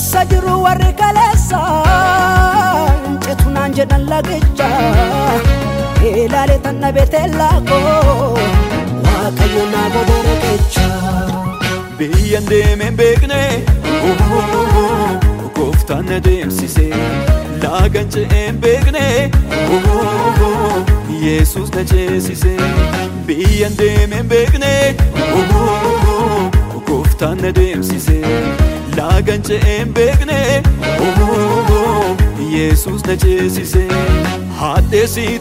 Eessa jiru warri kaleessa Cetunaan jedhan lagicha Ilaale tanna beetellaa koo Waaqayyo naa godhe riqicha Biyyan deemeen beekne gooftaan na deemsise laagan ce'een beekne Yesus na ceesise biyyan deemeen beekne gooftaan na deemsise laagan ce'een beekne Yesus na ceesise hadheesii